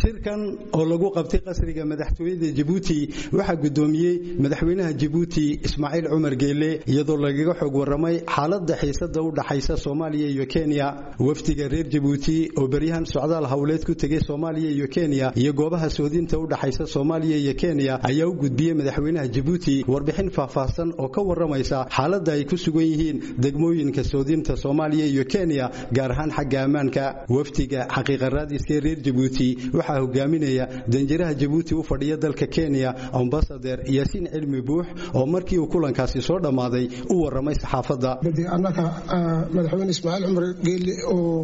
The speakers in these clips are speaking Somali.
shirkan oo lagu qabtay qasriga madaxtooyada jabuuti waxaa gudoomiyey madaxweynaha jabuuti ismaaciil cumar geele iyadoo lagaga xog waramay xaalada xiisada u dhaxaysa soomaaliya iyo kenya wafdiga reer jabuuti oo beryahan socdaal howleed ku tegay soomaaliya iyo kenya iyo goobaha soodinta u dhaxaysa soomaaliya iyo kenya ayaa u gudbiyey madaxweynaha jabuuti warbixin faahfaahsan oo ka waramaysa xaalada ay ku sugan yihiin degmooyinka soodinta soomaaliya iyo kenya gaar ahaan xagga ammaanka wafdiga xaqiiqa raadiska reer jabuuti waxaa hogaaminaya danjiraha jabuuti u fadhiya dalka kenya ambasader yaasiin cilmi buux oo markii uu kulankaasi soo dhammaaday u waramay saxaafadda annaga madaxweyne ismaaciil cumar geelle oo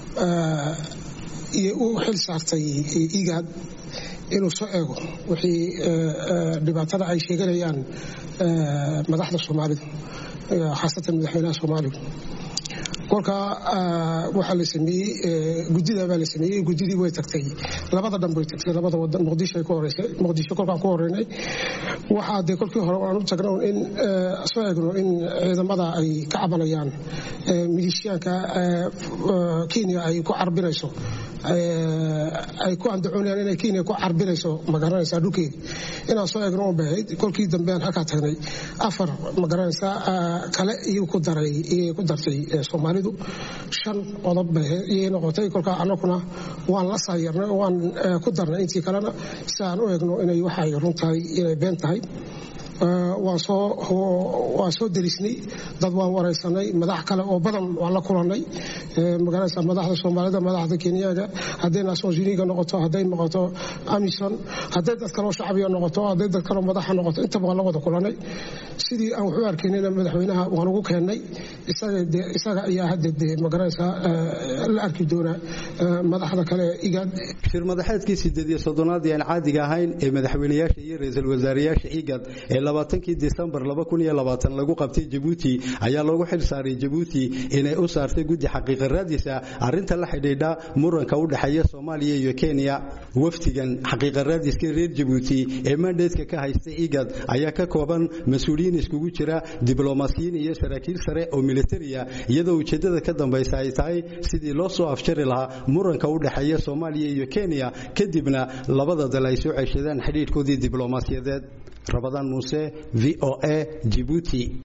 u xil saartay igaad inuu soo eego wixii dhibaatada ay sheeganayaan madaxda soomaalidu khaasatan madaxweynaha soomaalidu kolka waxaa la sameeyey gudida baa la sameeyey gudidii way tagtay labada dhan bay tagtay labada wadan muqdisho ku horeysay muqdisho kolkaan ku horeynay waxaa dee kolkii hore aan u tagno in soo eegno in ciidamada ay ka cabanayaan milishiyaanka kenya ay ku carbinayso ay ku andacoonayaan inay kenya ku carbinayso magaranaysaa dhulkeeda inaan soo eegno un bahayd kolkii dambe aan halkaa tagnay afar magaranaysaa kale iyuu ku daray iyay ku dartay soomaalidu shan qodob bay iyay noqotay kolkaa annaguna waan la saayarnay waan ku darnay intii kalena si aan u eegno inay waxay run tahay inay been tahay waan soo derisnay dad waan waraysanay madax kale oo badan waan la kulannay magaranaysa madaxda soomaalida madaxda kenyaga hadday nations uniga noqoto hadday noqoto amison hadday dad kaloo shacbiga noqoto hadday dad kaloo madaxa noqoto intaba waan la wada kulannay sidii aan waxu arkaynayna madaxweynaha waan ugu keennay isaga ayaa hadda dee magaranaysa la arki doonaa madaxda kale igaad shir madaxeedkii sideed iyo soddonaad ee aan caadiga ahayn ee madaxweynayaasha iyo ra-iisul wasaarayaasha igad ee labaatankii disembar lagu qabtay jabuuti ayaa loogu xil saaray jabuuti inay u saartay guddi xaqiiqa raadisa arrinta la xidhiidha muranka u dhexeeya soomaaliya iyo kenya wafdigan xaqiiqa raadiska reer jabuuti ee mandeedka ka haysta igad ayaa ka kooban mas-uuliyiin iskugu jira diblomaasiyiin iyo saraakiil sare oo militariya iyadoo ujeeddada ka dambaysa ay tahay sidii loo soo afjari lahaa muranka u dhexeeya soomaaliya iyo kenya kadibna labada dal ay soo ceshadaan xidhiidhkoodii diblomaasiyadeed rabadaan muuse v o a jibuuti